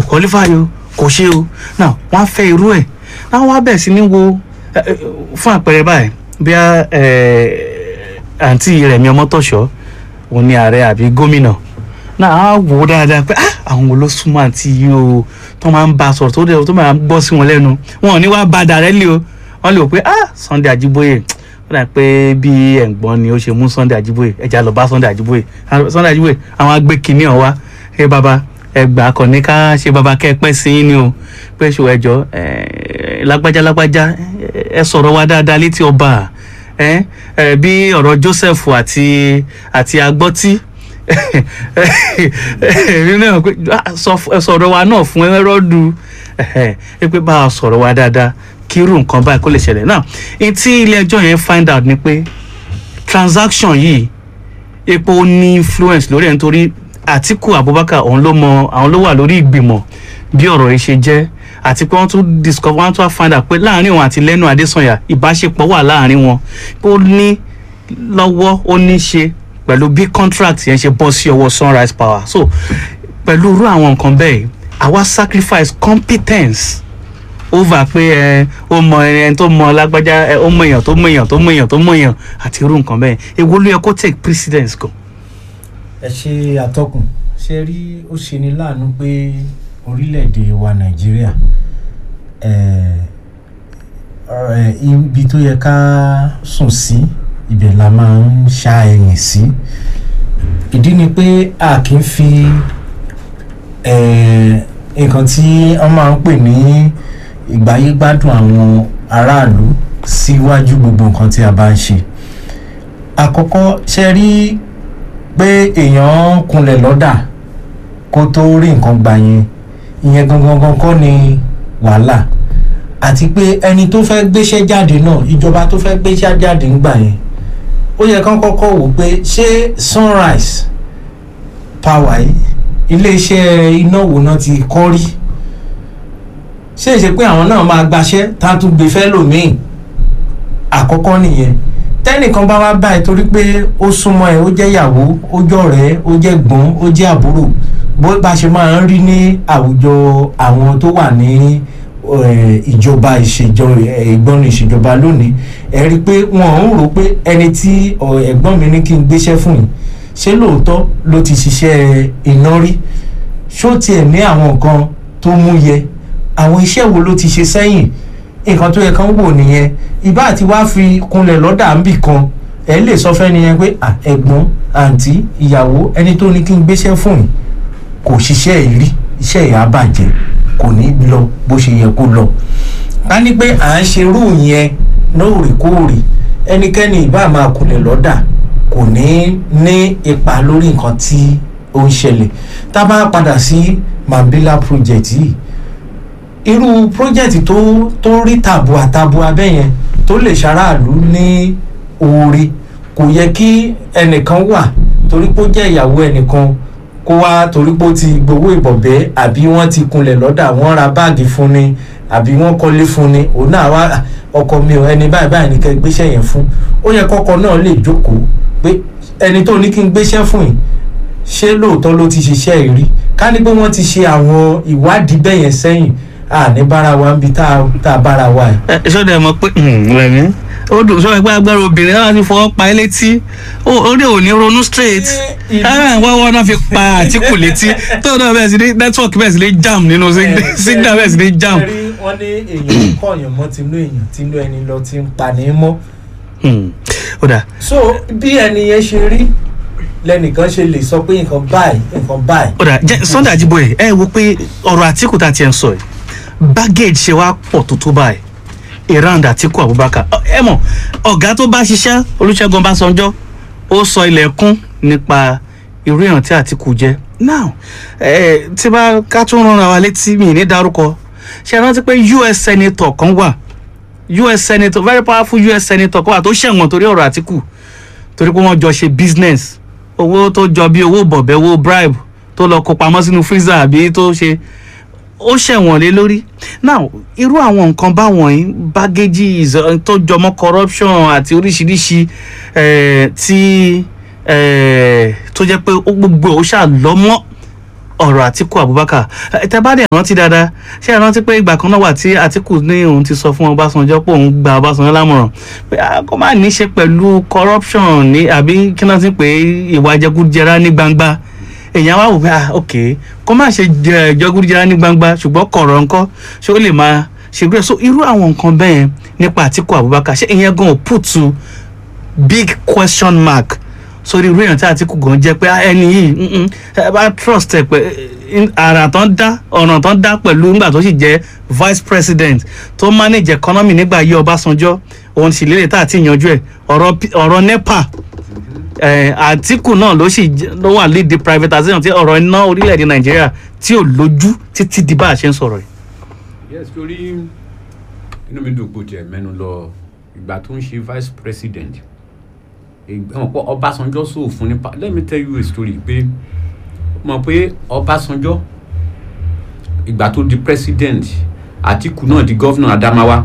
qualify o kò ṣe o now wọ́n á fẹ́ irú ẹ̀ náà wọ́n á bẹ̀ sí ní wo ẹ, ẹ, fún àpẹẹrẹ báyìí bí a àǹtí Rẹ̀mí Ọmọ́tọ̀ṣọ́ òun ni ààrẹ àbí gómìnà náà á wò ó dáadáa pé ah àwọn wo ló súnmọ́ àǹtí yìí o tó máa ń bá a sọ̀rọ̀ tó dẹ̀ tó máa ń gbọ́ sí wọn lẹ́nu wọn ò ní wá bá a dàrẹ́ lé o wọ́n lè wò pé ah Sunday Ajíbóyè ó dà pé bí ẹ̀gbọ́n ni ó ṣe mú Sunday Ajíbóyè ẹja lọ bá Sunday Ajíbóyè Ah, Sunday Ajíbóyè àwọn agbé kìíní ọ̀ wá ẹ bàbá ẹgbà kàn ní ká ṣe bàbá kẹ́ ẹ pẹ́ sí yín ni o pé ṣò ẹjọ́ ẹ lágbájá lágbájá ẹ sọ̀rọ̀ wa dáadáa létí ọba ẹ ẹ bí ọ̀rọ̀ Joseph àti àti agbọ́tí èmi náà pé ah, sọ- ẹ sọ̀rọ̀ wa náà fún ẹrọ́dù ẹ pé bá a sọ̀rọ̀ wa dáadáa kí irú nǹkan báyìí kó lè ṣẹlẹ̀ náà ní tí ilé ẹjọ́ yẹn find out ni pé transaction yìí epo ní influence lórí ẹ̀ nítorí Àtíkù Abubakar òun ló mọ àwọn ló wà lórí ìgbìmọ̀ bí ọ̀rọ̀ yìí ṣe jẹ́ àti pé wọ́n tún discover wọ́n tún wá find out pé láàrin òun àti Lẹ́nu Adésànyà ìbáṣepọ̀ wà láàrin wọn pé ó ní lọ́wọ́ ó ní ṣe pẹ̀lú bí contract yẹn ṣe bọ́ sí ọwọ́ Sunrise Power so pẹ̀lú irú àwọn nǹkan bẹ́ẹ̀ àwa sacrifice competence over pé ẹ ó mọ ẹni tó mọ lágbájá ẹ ó mọ èèyàn tó mọ èèyàn tó mọ èèyàn tó mọ èèyàn àti irú nǹkan bẹ́ẹ̀ èwo ló yẹ kó take precedence gan. ẹ ṣe àtọkùn ṣe rí ó ṣe ní láàánú pé orílẹ̀-èdè wa nàìjíríà eh, eh, ibi tó yẹ ká sùn sí ibẹ̀ la máa ń ṣá ẹ̀yìn sí ìdí ni pé a kì í fi eh, nǹkan tí wọ́n máa ń pè ní ìgbáyégbádùn àwọn aráàlú síwájú gbogbo nǹkan tí a bá ń ṣe àkọ́kọ́ ṣe rí pé èèyàn kunlẹ̀ lọ́dà kó tó rí nǹkan gbà yẹn ìyẹn gangan gan kọ́ ni wàhálà àti pé ẹni tó fẹ́ gbéṣẹ́ jáde náà ìjọba tó fẹ́ gbéṣẹ́ jáde ń gbà yẹn ó yẹ kán kọ́kọ́ wò pé ṣé Sunrise Power yìí iléeṣẹ́ iná wo náà ti kọ́ rí ṣé ìṣe pé àwọn náà máa gbaṣẹ́ tá a tún gbé fẹ́ lòmíì àkọ́kọ́ nìyẹn tẹ́nìkan bá wá báyìí torí pé ó súnmọ́ ẹ ó jẹ́ ìyàwó ó jọ̀rẹ́ ó jẹ́ gbọ́n ó jẹ́ àbúrò bó bá ṣe máa ń rí ní àwùjọ àwọn tó wà ní eh, ìjọba ìṣèjọba ìgbọ́nù ìṣèjọba lónìí ẹ rí i pé wọ́n ń rò pé ẹni tí ọ, ẹ̀gbọ́n mi ní kí n gbéṣẹ́ fún yìí ṣé lóòótọ́ ló ti ṣiṣẹ́ iná rí ṣó tiẹ̀ ní àwọn nǹkan tó mú yẹ àwọn iṣẹ́ wo ló ti ṣe sẹ́yìn nǹkan tó yẹ kán wò nìyẹn ìbá àti wá fi kunlẹ̀ lọ́dà ń bì kan ẹ lè sọ fẹ́ni yẹn pé "Ah, ẹ̀gbọ́n àǹtí ìyàwó ẹni tó ní kí n gbéṣẹ́ fún yìí kò ṣiṣẹ́ yìí rí iṣẹ́ yìí á bàjẹ́ kò ní lọ bó ṣe yẹ kó lọ. ká ní pé à ń ṣe irú yẹn lóòrèkóòrè ẹnikẹ́ni ìbá máa kunlẹ̀ lọ́dà kò ní ní ipa lórí nǹkan tí ó ń ṣẹlẹ̀ tá a bá padà sí Mambila project yìí irú project tó tó rí tàbùà tàbùà bẹ́ẹ̀ yẹn tó lè ṣaráàlú ní oore kò yẹ kí ẹnìkan wà torí pé ó jẹ́ ìyàwó ẹnìkan kó wá torí pé ó ti gbowó ìbọ̀bẹ́ àbí wọ́n ti kunlẹ̀ lọ́dà wọ́n ra báàgì fún ni àbí wọ́n kọ́lé fún ni òun náà wá "Ah, ọkọ mi ò ẹni báyìí báyìí nìkan gbéṣẹ́ yẹn fún ó yẹ kọ́kọ́ náà lè jókòó pé ẹni tó ní kí n gbéṣẹ́ fún yìí ṣé lóòótọ́ ló ti ṣiṣẹ́ yìí rí ká ní pé wọ́n ti ṣe àwọn ìwádìí bẹ́ẹ̀ yẹn sẹ́yìn à ní bára wa ń bi tá a- tá a bára wa yìí. ẹ ṣọ́ dẹ̀ mọ̀ pé rẹ̀mí ó dùn sọ ẹgbẹ́ agbára obìnrin náà ti fọwọ́ pa ẹ́ létí ó ó dẹ̀ ò ní ronú straight ìlú- ẹ̀ wọ́n wọ́n náà fi pa Àtíkù létí tó náà bẹ̀rẹ̀ sí ní network bẹ̀rẹ̀ sí ní jam nínú sig- signal bẹ̀rẹ̀ sí ní jam. Ẹ̀rí wọ́n ní èèyàn kọ̀ọ̀yàn mọ́ tinú èèyàn tinú ẹni lọ ti ń pa ní mọ́. Hmm. ó dà so bí ẹni yẹn ṣe rí lẹ́nìkan ṣe lè sọ pé nǹkan báyìí nǹkan báyìí. ó dà jẹ́ Sunday Ajíbóyè ẹ wo pé ọ̀rọ̀ Àtíkù tá a ti ẹ̀ ń sọ yìí baggage ṣe wá pọ̀ tó tó báyìí around Àtíkù Abubakar Ọ- ẹ mọ̀ ọ̀gá tó bá ṣiṣẹ́ Olúṣẹ́gun Ọbásanjọ́ ó sọ ilẹ̀kùn nípa irú èèyàn tí Àtíkù jẹ́ now ẹ tí bá ká tún rán ara wa létí mi ní dárúkọ ṣe é rántí pé US senator kan wà US senator very powerful US senator kan wà tó ṣẹ̀wọ̀n torí ọ̀rọ̀ Àtíkù torí pé wọ́n jọ ṣe business owó tó jọ bí owó bọ̀bẹ̀ owó bribe tó lọ kó pamọ́ sínú freezer àbí tó ṣe ó ṣẹ̀wọ̀n lé lórí now irú àwọn nǹkan báwọn yìí baggages eh, tó jọmọ́ corruption àti oríṣiríṣi eh, tí eh, tó jẹ́ pé ó gbogbo ó ṣáà lọ́mọ́ ọ̀rọ̀ àtìkù abubakar ẹ tẹ́ bá dẹ̀ rántí dáadáa ṣé ẹ rántí pé ìgbà kan náà wà tí àtìkù ní òun ti sọ fún ọbásanjọ́ pé òun gba ọbásanjọ́ lámọ̀ràn pé ah, kó má ní í ṣe pẹ̀lú corruption ní àbí kí náà ti pè é ìwà jẹgúdújẹrá ní gbangba èèyàn wá wò pé ah ok kó má ṣe jẹ jẹgúdújẹrá ní gbangba ṣùgbọ́n kọ̀rọ̀ ńkọ́ ṣé ó lè máa ṣe gbé so irú àwọn nǹkan bẹ́ẹ̀ nípa àtìkù abubakar ṣé ìyẹn gan ò put to big question mark sórí irú èèyàn tí àtìkù gan jẹ́ pé ah, ẹni yìí mm, mm, ẹ bá trust ẹ pé eh, àrà tán dá ọ̀nà tán dá pẹ̀lú nígbà tó sì jẹ́ vice president tó manage economy nígbà yí ọbásanjọ́ òun sì lélẹ̀ tá àti ìyanjú ẹ̀ ọ̀rọ̀ P- ọ̀rọ̀ nepa eh, àtìkù náà ló sì jẹ́- ló wà lead the privatization tí ọ̀rọ̀ iná orílẹ̀-èdè nàìjíríà tí ò lójú títí di bá a ṣe ń sọ̀rọ̀ yìí. yes torí inú mi dùn kó tiẹ̀ mẹ́nu lọ ìgbà tó ń ṣe vice president ìgbà pọ̀ ọbásanjọ́ sóò fún nípa let me tell you a story pé mọ̀ pé ọbásanjọ́ ìgbà tó di president àtìkù náà di governor adamawa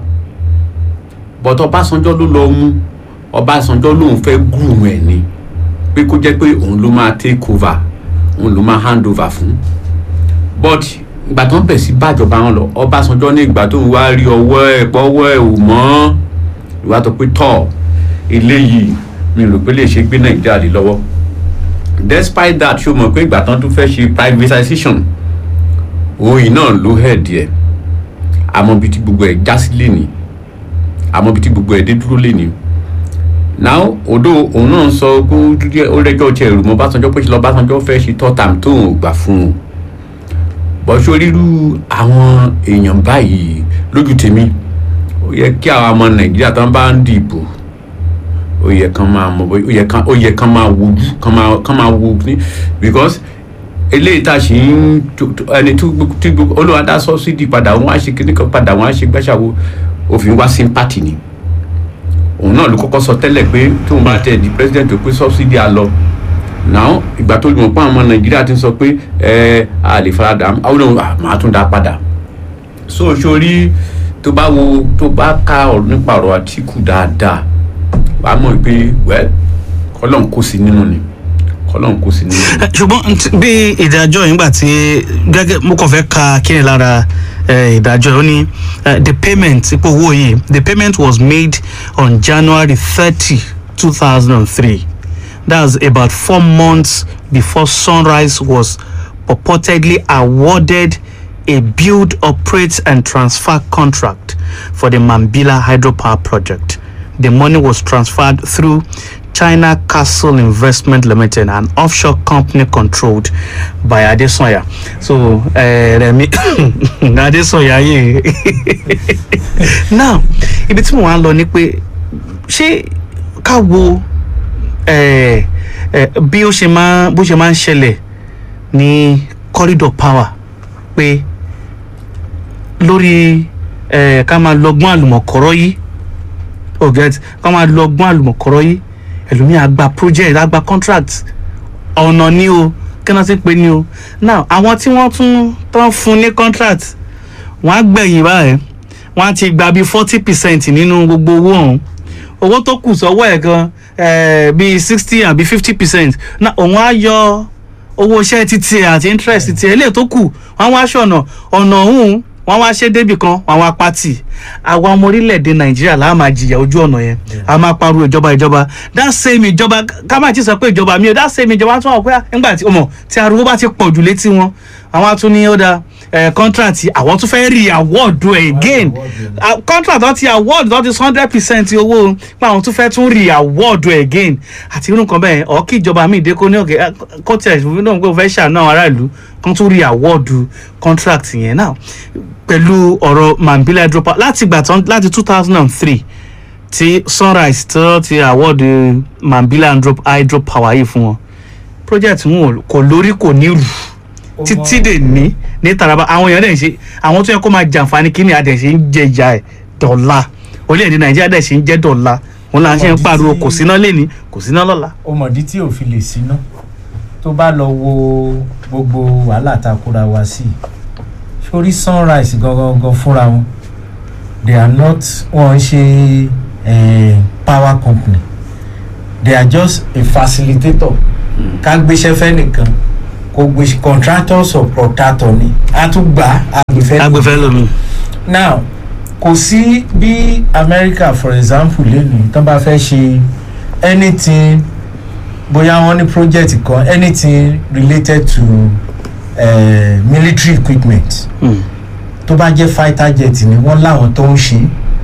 but ọbásanjọ́ ló lọ mú ọbásanjọ́ lòun fẹ́ groom ẹ̀ ni pé kó jẹ́ pé òun ló máa take over òun ló máa hand over fún but ìgbà tó ń bẹ̀ sí bàjọba wọn lọ ọbásanjọ́ ní ìgbà tó ń wá rí ọwọ́ ẹ̀ pọ́wọ́ ẹ̀ ò mọ́ ìwà tó pé tọ̀ eléyìí mi rò pé lè ṣe gbé nàìjíríà lé lọ́wọ́ despite that ṣó mọ̀ pé ìgbà tán tún fẹ́ ṣe privatization òyìn náà ló hẹ̀ díẹ̀ àmọ́ bí tí gbogbo ẹ̀ já sí lẹ́ni àmọ́ bí tí gbogbo ẹ̀ dé dúró lẹ́ni now odo òun náà sọ pé ó jẹ́- ó rẹ́jọ́ tiẹ̀ rò mọ́ básanjọ́ pé ṣe lọ́ básanjọ́ fẹ́ ṣe tọ́tàm tóun ò gbà fún un bọ́ sóríru àwọn èèyàn báyìí lójú tèmi ó yẹ kí àwọn ọmọ nàìjíríà tó ń bá ń dìbò ó yẹ kán máa mọ bó ó yẹ kán ó yẹ kán máa wojú kán máa kán máa wo ní because eléyìí tá a ṣì ń tó- tó- ẹni tó gbó- tí gbogbo olùwà dá sọ́sídì padà wọ́n á ṣe kíní kan padà wọ́n á ṣe gbàṣàwó òfin wá sympathy ni òun náà ló kọ́kọ́ sọ tẹ́lẹ̀ pé tóun bá tẹ̀ di president tó pé sọ́sídì á lọ náà ìgbà tó mọ̀ pé àwọn ọmọ nàìjíríà ti ń sọ pé ẹ a lè farada àwọn ọ̀nà máa tún dá padà so sórí tó bá wo tó bá ka ọ̀rọ̀ nípa ọ̀rọ̀ àtìkù dáadáa wà á mọ̀ pé wẹ́ kọ́lọ́n kó sí nínú ni kọ́lọ́n kó sí nínú ni. ṣùgbọ́n nt- bí ìdájọ́ yìí gbà tí gẹ́gẹ́ mo kàn fẹ́ ka kíni lára eh, ìdájọ́ yìí ó ní eh, the payment ipò owó yìí the payment was made on january thirty two thousand and three that's about four months before sunrise was purportedly awarded a build operate and transfer contract for the mambila hydropower project the money was transferred through China Castle Investment Limited, an offshore company controlled by Adesanya. So, uh, Remi Adesanya yìí. Now, ibi tí mo wá ń lọ ni pé ṣé ká wo eh, eh, bí ó ṣe máa bó ṣe máa ń ṣẹlẹ̀ ní corridor power pé lórí eh, ká máa lọ́gbọ́n àlùmọ̀kọ́rọ́ yìí oh get ká máa lọ́gbọ́n àlùmọ̀kọ́rọ́ yìí ẹlòmíì àgbà project àgbà contract ọ̀nà ni o kí wọ́n ti pè ní o now àwọn tí wọ́n tún tán fún ní contract wọ́n á gbẹ̀yìn báyìí wọ́n á ti gba bíi forty percent nínú gbogbo owó ọ̀hún owó tó kù sọ́wọ́ ẹ̀ gan eh, bíi sixty àbí fifty percent náà òun á yọ owó iṣẹ́ títí ẹ̀ àti interest títí ẹ̀ lè tó kù wọ́n á wá ṣọ̀nà ọ̀nà ọ̀hún wọ́n wá ṣe débì kan wọ́n wá pátì àwa ọmọ orílẹ̀-èdè nàìjíríà là á máa jìyà ojú ọ̀nà yẹn a máa pariwo ìjọba ìjọba that same ìjọba ká má ti sọ pé ìjọba mi ò that same ìjọba tún wà pé nígbà tí ọmọ tí ariwo bá ti pọ̀ jù létí wọn àwọn á tún ní ó da contract àwọn tún fẹ́ rí award ẹ̀ again Ah, contract wọn ti award wọn ti hundred percent owó pé àwọn tún fẹ́ tún rí award ẹ̀ again àti irú nǹkan bẹ́ẹ̀ ọ̀ kí ìjọba mi ìdẹ́kọ́ ní ọ̀gẹ́ kọ́tẹ̀ náà pé ó fẹ́ ṣàánú àwọn aráàlú kan tún rí award contract yẹn náà pẹ̀lú ọ̀rọ̀ mambila hydropower láti ìgbà tán láti two thousand and three tí sunrise tó ti award eh, mambila hydro- hydropower yìí fún wọn project wọn ò- kò lórí kò ní rù títí dè ní ní taraba àwọn èèyàn dẹ̀ ń ṣe àwọn tó yẹ kó máa jàǹfààní kí ni adẹ̀ ṣe ń jẹ ìyá ẹ̀ dọ̀la orílẹ̀-èdè nàìjíríà dẹ̀ ṣe ń jẹ́ dọ̀la òun là ń ṣe ń pariwo kò síná lẹ́ni kò síná lọ́la. ó mọ̀dí tí ò fi lè síná tó bá lọ wo gbogbo wàhálà tá a kóra wa sí sórí sunrise gangan gan fúnra wọn they are not wọn ń ṣe eh, power company they are just a facilitator ká gbéṣẹ́ fẹ́ nìkan kò gbé contractor subcontractor ni a tún gbà agbèfẹ́ agbèfẹ́ lomi. now kò sí bí america for example lẹ́nu tó bá fẹ́ ṣe anything bóyá wọ́n ní project kan anything related to uh, military equipment Mm. tó bá jẹ́ fighter jet ni wọ́n láwọn tó ń ṣe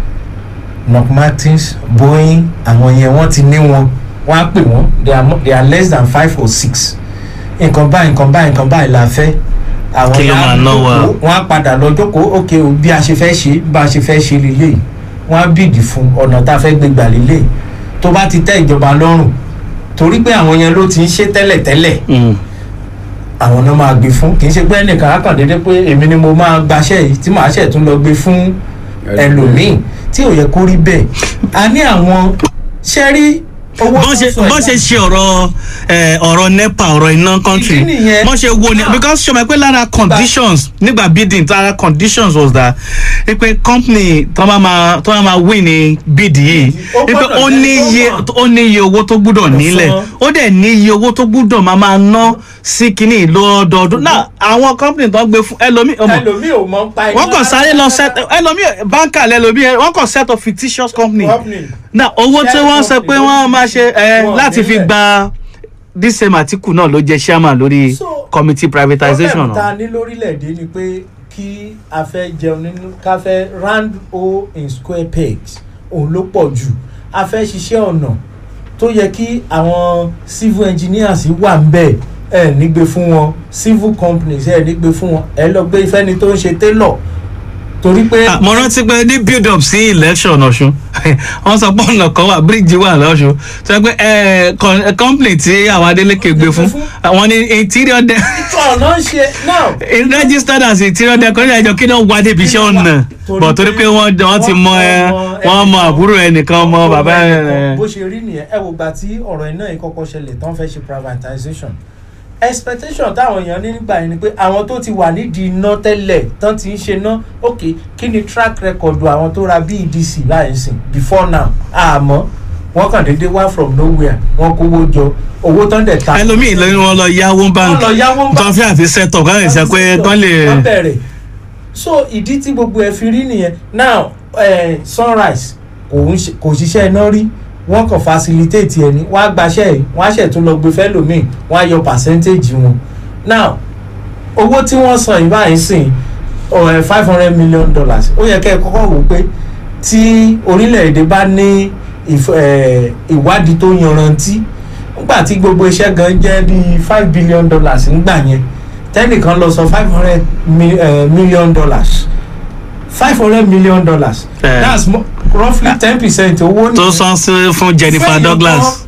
knock martins boeing àwọn yẹn wọ́n ti ní wọn wọ́n á pè wọ́n they are, mo- they are less than five or six nǹkan báyìí nǹkan báyìí nǹkan báyìí la fẹ́ àwọn Kí ló yẹn á máa ná wa? jókòó, wọ́n á padà lọ jókòó ok o bí a ṣe fẹ́ ṣe bá a ṣe fẹ́ ṣe lélẹ̀ wọ́n á bìdì fún ọ̀nà tá a fẹ́ gbé gbà lélẹ̀ tó bá ti tẹ́ ìjọba lọ́rùn torí pé àwọn yẹn ló ti ń ṣe tẹ́lẹ̀tẹ́lẹ̀ Mm. àwọn náà máa gbé fún kì í ṣe pé ẹnìkan á kàn déédé pé èmi ni mo máa gbaṣẹ́ yìí tí màá ṣẹ̀ tún lọ gbé fún ẹlòmíì tí ò yẹ kó rí bẹ́ẹ̀ a ní àwọn ṣẹ́rí owó bọ́n ṣe tó sọ bọ́n ṣe ìgbà- ṣe ọ̀rọ̀ ẹ̀, ọ̀rọ̀ nepa ọ̀rọ̀ iná country Ìdí nìyẹn. bọ́n ṣe wo ni because ṣọmọ pé lára conditions nígbà bidding lára conditions was that ẹ pé company tó máa ma tó máa ma win ní bid yìí Ó ẹ pé gbọ́dọ̀ ó jẹ́ ní tó iye mọ̀. ó ní iye owó tó gbúdọ̀ nílẹ̀ san. ó dẹ̀ ní iye owó tó gbúdọ̀ máa máa ná sí kínní lọ́dọọdún náà àwọn company tó ń gbé fún ẹlòmíì ọmọ ẹlòmíì ò mọ̀ ń pa iná wọ́n kàn sáré lọ set ẹlòmíì báńkà lẹ́lòmíì wọ́n kàn set up fictitious company company. na owó tí Share wọ́n sọ pé wọ́n máa ṣe ẹ Wọn láti fi nílẹ̀. gba dísèm àtìkù náà ló jẹ chairman lórí So, committee privatization problem ta náà. ní lórílẹ̀‐èdè ni pé kí a fẹ́ jẹun nínú ká fẹ́ round o in square pegs òun ló pọ̀ jù a fẹ́ ṣiṣẹ́ ọ̀nà tó yẹ kí àwọn civil engineers wà ń bẹ̀ ẹ nígbè fún wọn civil companies ẹ nígbè fún wọn ẹ lọ gbé ifẹ́ni tó ń ṣe tailor torí pé. Ah, mo rántí pé ní build up sí election ọ̀ṣun wọ́n sọ pé ọ̀nà kan wà bíríìjì wà lọ́ṣun sọ pé ẹ, con- ẹ, company tí àwọn Adeleke gbé fún àwọn ní interior de ìtọ́ ọ̀nà ń ṣe now. registered as interior decorator ẹjọ kí náà wá débi iṣẹ́ ọ̀nà bọ̀ torí pé wọ́n wọ́n ti mọ ẹ wọ́n mọ àbúrò ẹnìkan mọ bàbá ẹ. bó ṣe rí nìyẹn ẹ wò gbà tí ọ̀rọ̀ iná yìí kọ́kọ́ ṣẹlẹ̀ tán fẹ́ ṣe privatization expectation táwọn èèyàn ní nígbà yẹn ni pé àwọn tó ti wà nídìí iná tẹ́lẹ̀ tán ti ń ṣe ná ok kí ni track record àwọn tó ra BEDC láì sìn before now àmọ́ wọ́n kàn déédéé wá from nowhere wọ́n kówó jọ owó tán dẹ̀ ta ẹlòmíì ló ní wọn lọ yáwó báńkì lọ yáwó tó ń fẹ́ àfi set up káwọn ìṣe pé kán lè. wọ́n bẹ̀rẹ̀ so ìdí tí gbogbo ẹ̀ fi rí nìyẹn now eh, sunrise kò ń ṣe- kò ṣiṣẹ́ iná rí wọ́n kàn facilitate ẹ̀ ní wọ́n á gbaṣẹ́ ẹ̀ wọ́n á ṣẹ̀ tún lọ gbé fẹ́lòmíì wọ́n á yọ percentage wọn now owó tí wọ́n san yìí báyìí sìn five hundred million dollars ó yẹ kẹ́ ẹ kọ́kọ́ wò ó pé tí orílẹ̀-èdè bá ní ìf- eh, ìwádìí tó yanrantí nígbà tí gbogbo iṣẹ́ gan jẹ́ bíi five billion dollars nígbà yẹn tẹ́nìkan lọ sọ five hundred million dollars five hundred million dollars Eh. that's mo- roughly ten percent owó tó san sí fún Jennifer Fẹ́yìn Douglas.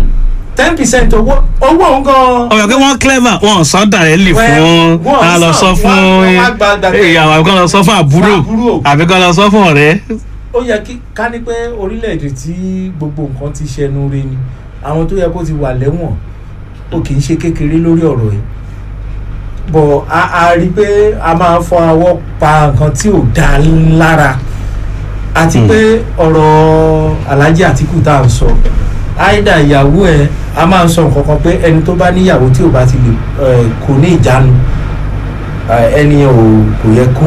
ten percent owó owó òun gan ọ̀rọ̀ pé wọ́n clever wọ́n sọ directly Well, fún wọ́n a lọ sọ- sọ fún wọ́n- wọ́n á gba gbàgbé. ìyàwó àbí kán lọ sọ fún àbúrò Àbúrò. àbí kán lọ sọ fún ọ̀rẹ́. ó yẹ kí ká ní pé orílẹ̀-èdè tí gbogbo nǹkan ti ṣẹnu re ni àwọn tó yẹ kó ti wà lẹ́wọ̀n ó kì í ṣe kékeré lórí ọ̀rọ̀ yìí bọ̀ a a rí i pé a máa fọ àwọ̀ pa nǹkan tí ò dáa lára àti Hmm. pé ọ̀rọ̀ Alhaji Atiku tá à ń sọ àìdá ìyàwó ẹ̀ a máa ń sọ nǹkan kan pé ẹni tó bá níyàwó tí ò bá ti lè eh, kò ní ìjánu eh, ẹni yẹn ò kò yẹ kó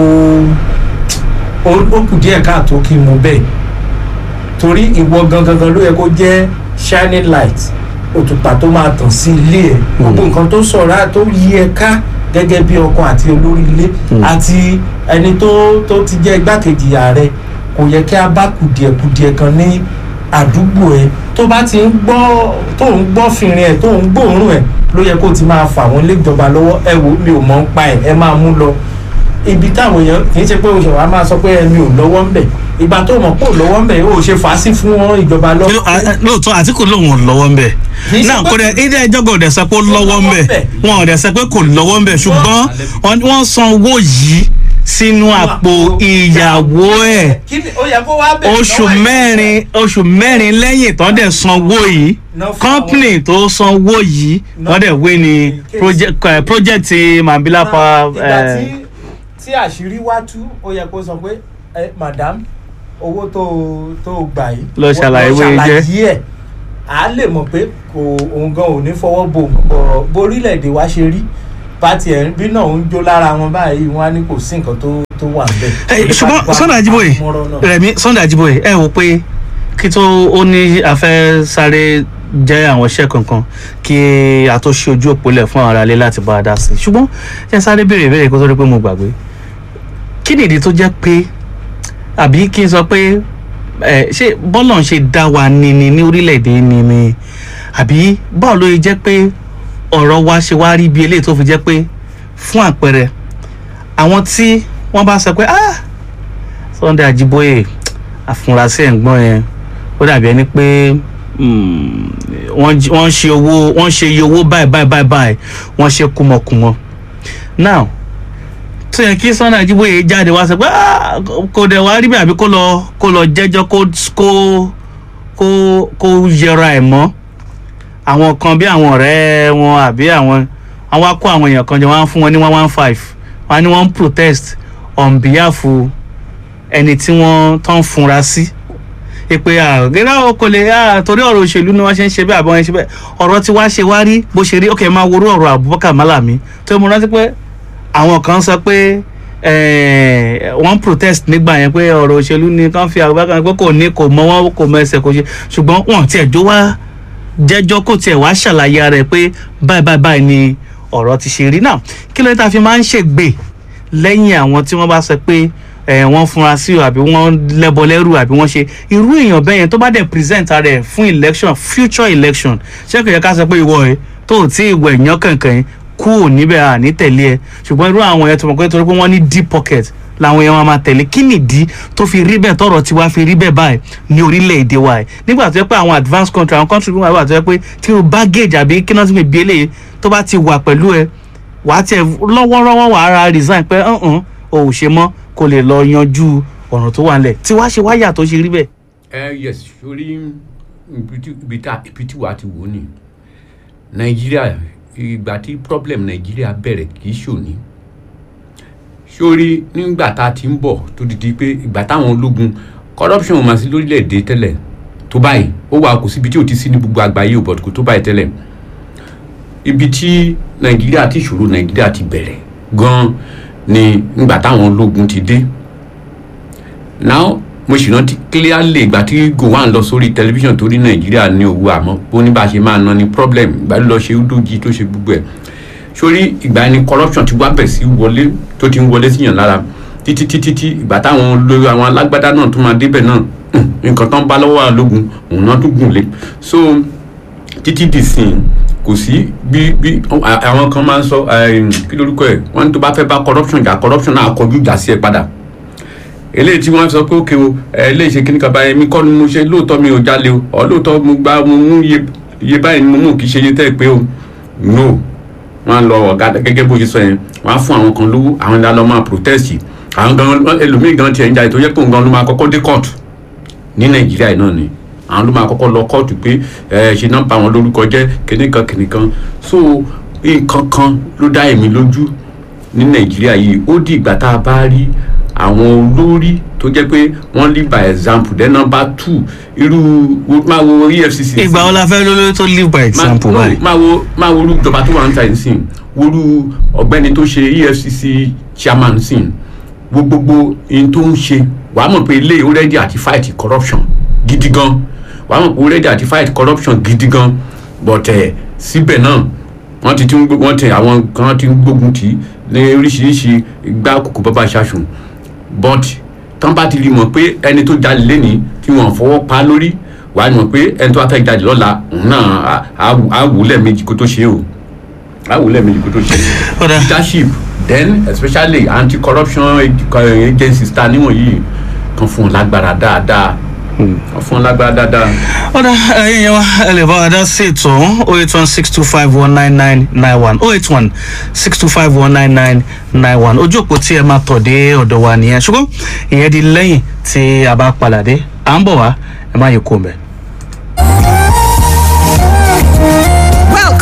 ó ó kù díẹ̀ káàtó kí n mú bẹ́ẹ̀ torí ìwọ gangan gan ló yẹ kó jẹ́ shining light òtùpà tó máa tàn sí ilé ẹ̀ gbogbo nǹkan tó sọ̀rọ̀ tó yí ẹ ká gẹ́gẹ́ bí ọkọ àti olórí ilé àti ẹni tó tó ti jẹ́ igbákejì ààrẹ kò yẹ kí a bá kùdìẹ̀kùdìẹ̀ kan ní àdúgbò ẹ tó bá ti ń gbọ́ tó ń gbọ́ fìrin ẹ̀ tó ń gbóòórùn ẹ̀ ló yẹ kó ti máa fà wọ́n lé ìjọba lọ́wọ́ ẹ wo mi ò mọ̀ ń pa ẹ̀ ẹ máa mú lọ ibi táwọn èèyàn kì í ṣe pé oṣù wa máa sọ pé ẹmi ò lọ́wọ́ ń bẹ̀ ìgbà tó mọ̀ pé ò lọ́wọ́ ń bẹ̀ ó ṣe fà á sí fún wọn ìjọba Ló- lọ́wọ́. a- a- lóòótọ́ Àtíkù lòun ò lọ́wọ́ ń bẹ̀ Kì í ṣe náà pé- kò dẹ̀ ilé ẹjọ́ kò dẹ̀ sọ pé ó lọ́wọ́ ń bẹ̀ lọ́wọ́ ń bẹ̀. wọn ò dẹ̀ sọ pé kò lọ́wọ́ ń bẹ̀ ṣùgbọ́n wọ́n wọ́n san owó yìí sínú àpò ìyàwó ẹ̀ kí ni ó yẹ kó wá bẹ̀rẹ̀ oṣù lọ́wọ́ ẹ̀. mẹ́rin oṣù mẹ́rin lẹ́yìn tán dẹ̀ san owó yìí Ná fún company tó san owó yìí Ná wọ́n dẹ̀ wé ní case. project eh, project Mambila Náà, Power ìgbà eh, tí tí àṣírí wá tú ó yẹ kó sọ pé ẹ madam owó tó tó gbà yìí Lọ ṣàlàyé bó ṣe jẹ́. ṣàlàyé ẹ̀ à á lè mọ̀ pé kò òun gan ò ní fọwọ́ bo bọ̀ borílẹ̀-èdè wa ṣe rí pátì ẹ̀ bí náà ń jó lára wọn báyìí wọn á ní kò sí nǹkan tó tó wà níbẹ̀. Ẹ, ṣùgbọ́n Sunday Ajiboye Rẹ̀mí Sunday Ajiboye ẹ wò pé kí tó ó ní afẹ́ sáré jẹ́ àwọn iṣẹ́ kankan kí a tó ṣe ojú òpó lẹ̀ fún àwọn aráalé láti bá a dá sí i ṣùgbọ́n jẹ́ sáré béèrè béèrè kó tó rí pé mo gbàgbé kí nìdí tó jẹ́ pé àbí kí n sọ pé ẹ ṣé bọ́lọ̀ ń ṣe dá wa ni ni ní orílẹ̀-èdè ni ni àbí báwo ló yẹ jẹ́ pé ọ̀rọ̀ wa ṣe wá rí bí eléyìí tó fi jẹ́ pé fún àpẹẹrẹ àwọn tí wọ́n bá sọ pé ah Sunday Ajiboye àfúnrasí ẹ̀gbọ́n yẹn ó dàbí ẹni pé mm, wọ́n jí- wọ́n ṣe owó wọ́n ṣe iye owó báyìí báyìí báyìí báyìí wọ́n ṣe kùmọ̀kùmọ̀ now tó yẹ kí Sunday Ajiboye jáde wá sọ pé "Ah, kò dẹ̀ wá rí bẹ́ẹ̀ àbí kó lọ kó lọ jẹ́jọ́ kó kó kó kó yẹra ẹ̀ mọ́ àwọn kan bí àwọn ọ̀rẹ́ wọn àbí àwọn àwọn akó àwọn èèyàn kan jọ wọ́n á fún wọn ní one one five wọ́n á ní wọ́n ń protest on behalf ẹni tí wọ́n tán funra sí ìpè àgẹ́rẹ́ o kò lè ah, torí ọ̀rọ̀ òṣèlú ni wọ́n ṣe ń ṣe bẹ́ẹ̀ àbọ̀ wọn ṣe bẹ́ẹ̀ ọ̀rọ̀ tí wàá ṣe wá rí bó ṣe rí ok máa worú ọ̀rọ̀ Abubakar Malami tó mo rántí pé àwọn kan sọ pé eh, wọ́n protest nígbà yẹn pé ọ̀rọ̀ òṣèlú ni kàn fi Abubakar pé kò ní kò mọ wọn kò mọ ẹsẹ̀ kò ṣe ṣùgbọ́n wọn tiẹ̀ jó wá jẹ́jọ́ kò tiẹ̀ wá ṣàlàyé ara ẹ̀ pé báyìí báyìí báyìí ni ọ̀rọ̀ ti ṣe rí náà kí ló dé tá a fi máa ń ṣègbè lẹ́yìn àwọn tí wọ́n bá sọ pé ẹ̀ wọ́n fúnra sí o àbí wọ́n lẹ́bọ lẹ́rù àbí wọ́n ṣe irú èèyàn bẹ́ẹ̀ yẹn tó bá dẹ̀ present ara ẹ̀ fún election future election ṣé kò yẹ ká sọ pé ìwọ ẹ tó ò tí ìwọ èèyàn kankan yẹn kú ò níbẹ̀ à ní tẹ̀lé ẹ ṣùgbọ́n irú àwọn yẹn tó mọ̀ pé torí pé wọ́n ní deep pocket làwọn yẹn wọn máa tẹ̀lé kí nìdí tó fi rí bẹ́ẹ̀ tọ̀rọ̀ tiwa fi rí bẹ́ẹ̀ báyìí ní orílẹ̀-èdè wa ẹ̀ nígbà tó yẹ pé àwọn advanced country àwọn country wà tó yẹ pé tí o baggage àbí kí náà ti fi bí eléyìí tó bá ti wà pẹ̀lú ẹ wàá tiẹ̀ lọ́wọ́rọ́wọ́ wàá ra resign pé ọ̀hún o ò ṣe mọ́ kó lè lọ yanjú ọ̀ràn tó wà nílẹ̀ tí wàá ṣe wáyà tó ṣe rí bẹ́ẹ̀. ẹ yes sori ibi tí- ibi tá ibi tí wàá ti wò ó ni nàìjíríà ìgbà tí problem nàìjíríà bẹ̀rẹ̀ kì í ṣòní sori nígbà tá a ti ń bọ̀ tó di di pé ìgbà táwọn ológun corruption ò máa sí lórílẹ̀‐èdè tẹ́lẹ̀ tó báyìí ó wà kò síbi tí ò ti sí ní gbogbo àgbáyé ò bọ̀dù kò tó báyìí tẹ́lẹ̀ ibi tí nàìjíríà tí ìṣòro nàìjíríà ti bẹ̀rẹ̀ gan ni nígbà táwọn ológun ti dé now mo sì rántí clearly ìgbà tí gowon lọ sórí tẹlifíṣàn tó rí nàìjíríà ní owó àmọ́ ó ní bá a ṣe máa ná ní problem ìgbà tó lọ ṣe udoji tó ṣe gbogbo ẹ̀ sórí ìgbà ni corruption ti wá bẹ̀ sí wọlé tó ti ń wọlé síyàn lára títí títí tí ìgbà táwọn olórí àwọn alágbádá náà tó máa débẹ̀ náà hùn, nǹkan tán bá lọ́wọ́ àlógun òun náà tún gùn lé so títí di sìn kò sí bí bí à- àwọn kan máa ń sọ eh, kí lórúkọ ẹ̀ wọ́n ní tó bá fẹ́ bá corruption jà corruption náà kọjú ìjà sí ẹ padà eléyìí tí wọ́n sọ pé òkè o ẹ eléyìí ṣe kíní kan báyìí mi kọ́ ni mo ṣe lóòótọ́ mi ò jalè o ọ lóòótọ́ mo gba mo mú iye iye báyìí ni mo mú kì í ṣe iye tẹ́ ẹ pé o no wọ́n á lọ ọ̀gá gẹ́gẹ́ bó ṣe sọ yẹn wọ́n á fún àwọn kan lówó àwọn ìdá lọ máa protest àwọn gan ẹlòmíì gan tiẹ̀ ń jà ètò yẹ pé òun gan ló máa kọ́kọ́ dé court ní nàìjíríà yìí náà ni àwọn ló máa kọ́kọ́ lọ kóòtù pé ẹ ṣe náà bà wọn lórúkọ jẹ́ kìnìkan kìnìkan so nǹkan kan ló dá èmi lójú ní nàìjíríà yìí ó di ìgbà tá a bá rí àwọn olórí tó jẹ́ pé wọ́n lead by example then number two irú wo- máa wo efcc ìgbà wo la fẹ́ lólórí tó live by example Ma- no, báyìí. máa wo máa wo orú ìjọba tó wà ń ta ẹ̀ sìn worú ọ̀gbẹ́ni tó ṣe efcc chairman sìn wo gbogbo ihun tó ń ṣe wàá mọ̀ pé ilé ó rẹ́dí àti fight corruption gidi gan wàá mọ̀ pé ó rẹ́dí àti fight corruption gidi gan but ẹ̀ síbẹ̀ náà wọ́n ti tún gbó- wọ́n ti àwọn kan ti ń gbógun tì í ní oríṣiríṣi ìgbà kòkó bàbá ṣaṣùn but tán bá ti rí mọ̀ pé ẹni tó jalè lẹ́ni tí wọ́n fọwọ́ pa lórí wàá mọ̀ pé ẹni tó wá fẹ́ jalè lọ́la òun náà á- á wù- á wù ú lẹ́ẹ̀mejì kó tó ṣe é o á wù ú lẹ́ẹ̀mejì kó tó ṣe é Ọ̀dà. leadership then especially anti corruption agencies ta níwọ̀n yìí kan fún un lágbára dáadáa kan fún un lágbára dáadáa. ọ̀dà ẹ̀yin yẹn wá ẹ lè bá wa dá sí ètò ọ̀hún oh eight one six two five one nine nine nine one oh eight one six two five one nine nine nine one ojú òpó tí ẹ máa tọ̀ dé ọ̀dọ̀ wa nìyẹn ṣùgbọ́n ìyẹn di lẹ́yìn tí a bá padà dé à ń bọ̀ wá ẹ má yẹ kó mbẹ́.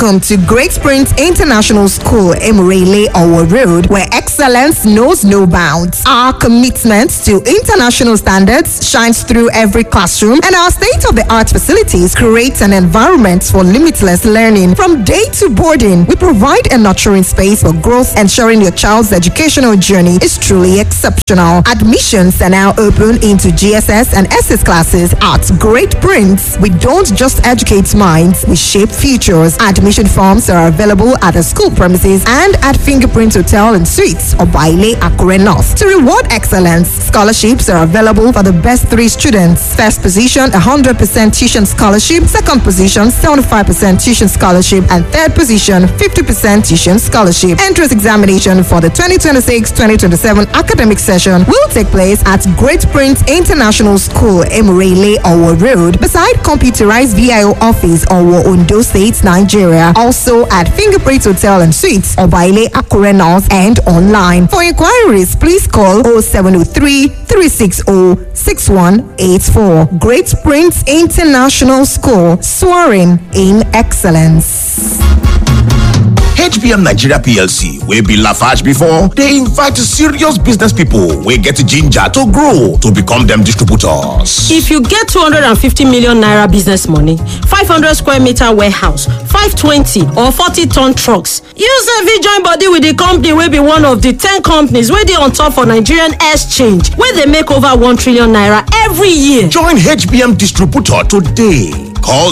Welcome to Great Springs International School, Emirele Owo Road, where excellence knows no bounds. Our commitment to international standards shines through every classroom, and our state-of-the-art facilities create an environment for limitless learning. From day to boarding, we provide a nurturing space for growth, ensuring your child's educational journey is truly exceptional. Admissions are now open into GSS and SS classes at Great Prince. We don't just educate minds, we shape futures. Admission forms are available at the school premises and at Fingerprint Hotel and Suites or Baile Akure North. To reward excellence, scholarships are available for the best three students. First position, 100% tuition scholarship. Second position, 75% tuition scholarship. And third position, 50% tuition scholarship. Entrance examination for the 2026-2027 academic session will take place at Great Prince International School, Emirele, Owo Road, beside computerized VIO office, Owo, Ondo State, Nigeria. Also at Fingerprint Hotel and Suites, Obaile, Akure North, and online. For inquiries, please call 0703 360 6184. Great Prince International School, soaring in excellence. hbm nigeria plc wey be lafarge before dey invite serious business pipo wey get ginger to grow to become dem distributors. if you get 250 million naira business money 500 square meter warehouse 520 or 40 ton trucks you sef fit join body with di company wey be one of di 10 companies wey dey on top for nigerian exchange wey dey make over 1 trillion naira every year join hbm distributor today call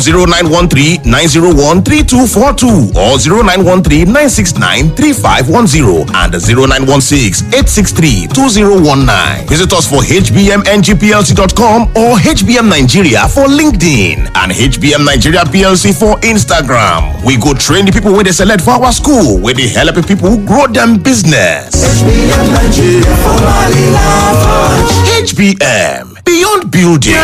0913-901-3242 or 0913-969-3510 and 0916-863-2019. Visit us for hbmngplc.com or HBM Nigeria for LinkedIn and HBM Nigeria PLC for Instagram. We go train the people where they select for our school, where they help people grow them business. HBM Nigeria for HBM Beyond Building.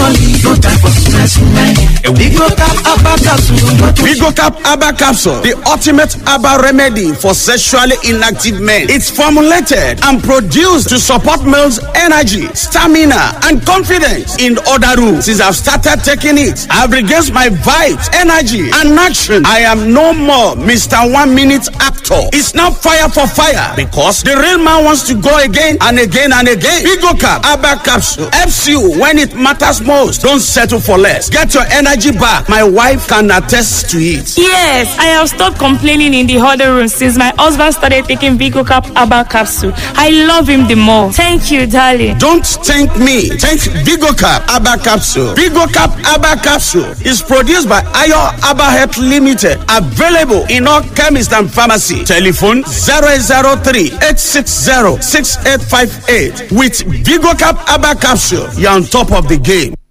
Vigocap Abba Capsule, the ultimate Abba remedy for sexually inactive men. It's formulated and produced to support males' energy, stamina, and confidence. In other rooms, since I've started taking it, I've regained my vibes, energy, and action. I am no more Mr. One Minute Actor. It's now fire for fire because the real man wants to go again and again and again. Vigocap Abba Capsule helps you when it matters most. Don't settle for less. Get your energy back. My wife can attest to it. Yes, I have stopped complaining in the huddle room since my husband started taking Vigo Cap Abba capsule. I love him the more. Thank you, darling. Don't thank me. Thank Vigocap Abba Capsule. Vigocap Abba Capsule is produced by Ayo Abba Health Limited. Available in all chemists and pharmacy. Telephone 003 860 6858. With Vigocap Abba Capsule, you're on top of the game.